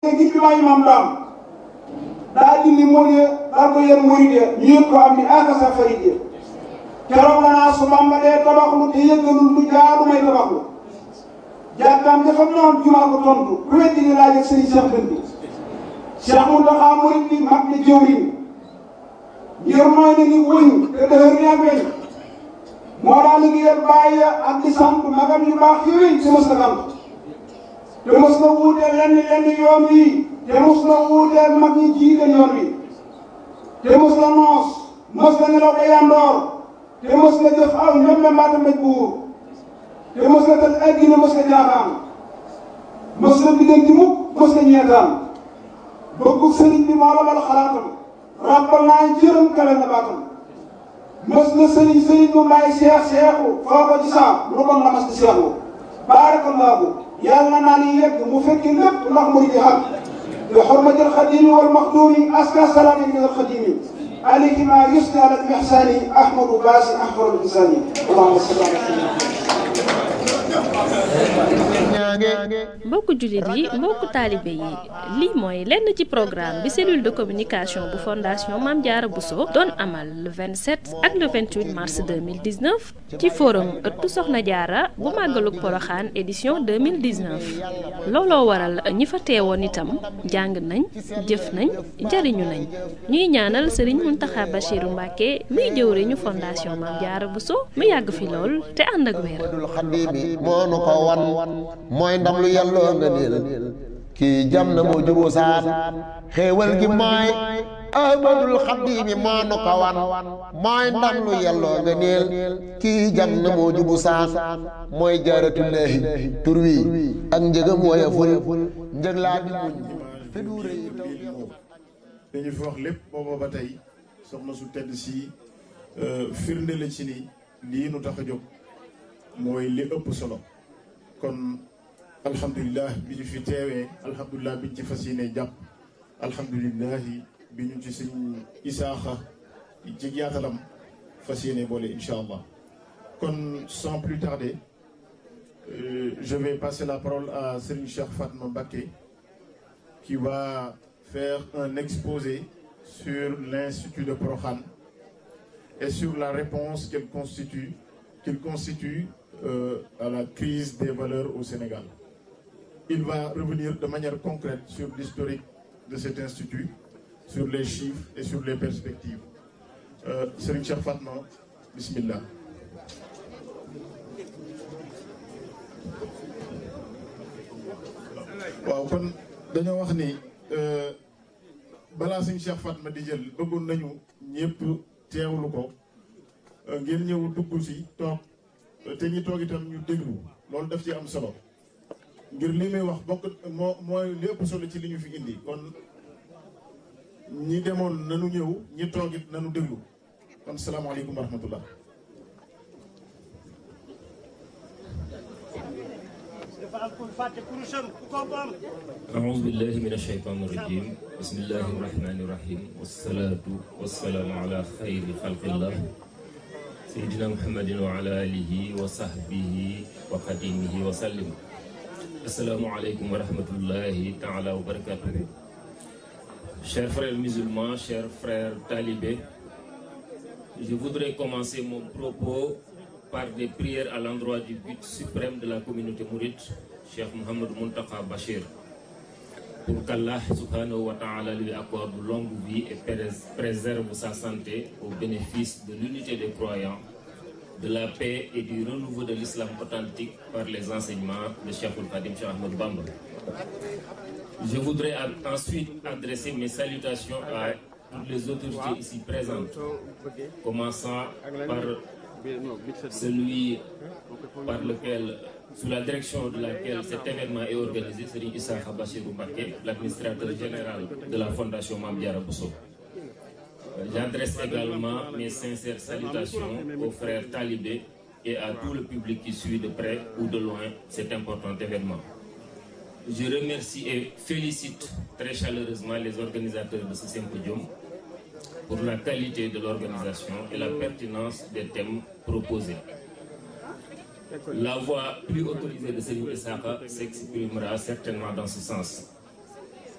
ne ngir jumaa yi maam daam daa dindi mool ya daa ko yen murid ya ñu yëg ko am ni akasa farid ya keroog la naa su Bamba dee tabaxlu te yëggalul lu jaadu may tabaxlu jàkkaam dafa noon jumaa ko tontu ku weddi ni laaj ak sëriñ Cheikh Dënd bi Cheikh Mountakha murid bi mag na jëwriñ ngir mooy ne ni wëñ te dëhër ni ak weñ moo daa liggéeyal bàyyi ak di sant magam yu baax yooyu te mos na sant te mos na wuuteel lenn lenn yoon wi te mos na wuuteel mag ñi jiite yoon wi te mos na noos mos na nelaw ba yandoor te mos na jëf aw ñoom la mbaata mbéj buur te mos na tal addina mos na jaaxaan mos na biddanti mukk mos na ñeetaan bëggu sëriñ bi moo la mal xalaatam ràbbal naa jërëm kale na baatam mos na sëriñ sëriñ mu may seex seexu foo ko ci saam lu kon la mas di seexu baarakallaahu yàlla naa ni yegg mu fekki lépp ndax muy di xam bi xurmatil xadimi wal maxdumi aska salaami min al xadimi alayhi ma yusni ala al ihsani ahmadu baasi ahmadu insani allahumma salli ala mbokku jullit yi mbokku taalibe yi lii mooy lenn ci programme bi cellule de communication bu fondation Mame Diarra Bousso doon amal le 27 ak le 28 mars 2019 ci forum ëttu Soxna Diarra bu màggalug Poroxaan édition 2019 looloo waral ñi fa teewoon itam jàng nañ jëf nañ jariñu nañ ñuy ñaanal Serigne Mountakha Bachirou Mbacké muy jëwriñu fondation Mame Diarra Bousso mu yàgg fi lool te ànd ak wér moo nu ko wan mooy ndam lu yàlloo nga niil kii jam na moo juboo saan xéewal gi mooy ahmadul xaddiimi moo nu ko wan mooy ndam lu yàlloo nga niil kii jam na moo jubu saan mooy jaaratullaahi tur wi ak njëgam wooya ful njëg laa di muñ fi du rëy dañu fi wax lépp booba ba tey soxna su tedd si firnde la ci ni lii nu tax a jóg mooy li ëpp solo kon alhamdulilah bi ñu fi teewee alhamdulilah bi ñu ci fas yéene jàpp alhamdulilah bi ñu ci sëñ isaaxa ci yaatalam fas yéene boole incha allah kon sans plus tarder euh, je vais passer la parole à Serigne Cheikh Fatma Mbacké qui va faire un exposé sur l'institut de Prokhane et sur la réponse qu'elle constitue qu'il constitue euh, à la crise des valeurs au Sénégal. Il va revenir de manière concrète sur l'historique de cet institut, sur les chiffres et sur les perspectives. Euh, Serigne Cheikh Fatma, bismillah. waaw kon dañoo wax ni balaa Serigne Cheikh Fatma di jël bëggoon nañu ñëpp teewlu ko ngeen ñëw dugg si toog te ñi toog itam ñu déglu loolu daf ci am solo ngir li muy wax bokk moo mooy li ëpp solo ci li ñu fi indi kon ñi demoon nanu ñëw ñi toog it nanu déglu kon salaamaaleykum wa rahmatullah أعوذ بالله من الشيطان الرجيم بسم الله الرحمن الرحيم والصلاة والسلام على خير خلق الله سيدنا محمد وعلى آله وصحبه وخديمه وسلم السلام عليكم ورحمة الله تعالى وبركاته Chers frères musulmans, chers frères talibés, je voudrais commencer mon propos par des prières à l'endroit du but suprême de la communauté mouride, Cheikh Mohamed Muntaka Bachir, pour qu'Allah subhanahu wa ta'ala lui accorde longue vie et préserve sa santé au bénéfice de l'unité des croyants, de la paix et du renouveau de l'islam authentique par les enseignements de Cheikh Khadim Cheikh Ahmed Bamba. Je voudrais ensuite adresser mes salutations à toutes les autorités ici présentes, commençant par celui par lequel, sous la direction de laquelle cet événement est organisé, Serigne Issa Bachirou Mbacké, l'administrateur général de la Fondation Mame Diarra Bousso. J'adresse également mes sincères salutations aux frères talibés et à tout le public qui suit de près ou de loin cet important événement. Je remercie et félicite très chaleureusement les organisateurs de ce symposium pour la qualité de l'organisation et la pertinence des thèmes proposés. La voix plus autorisée de Serigne Issakha s'exprimera certainement dans ce sens.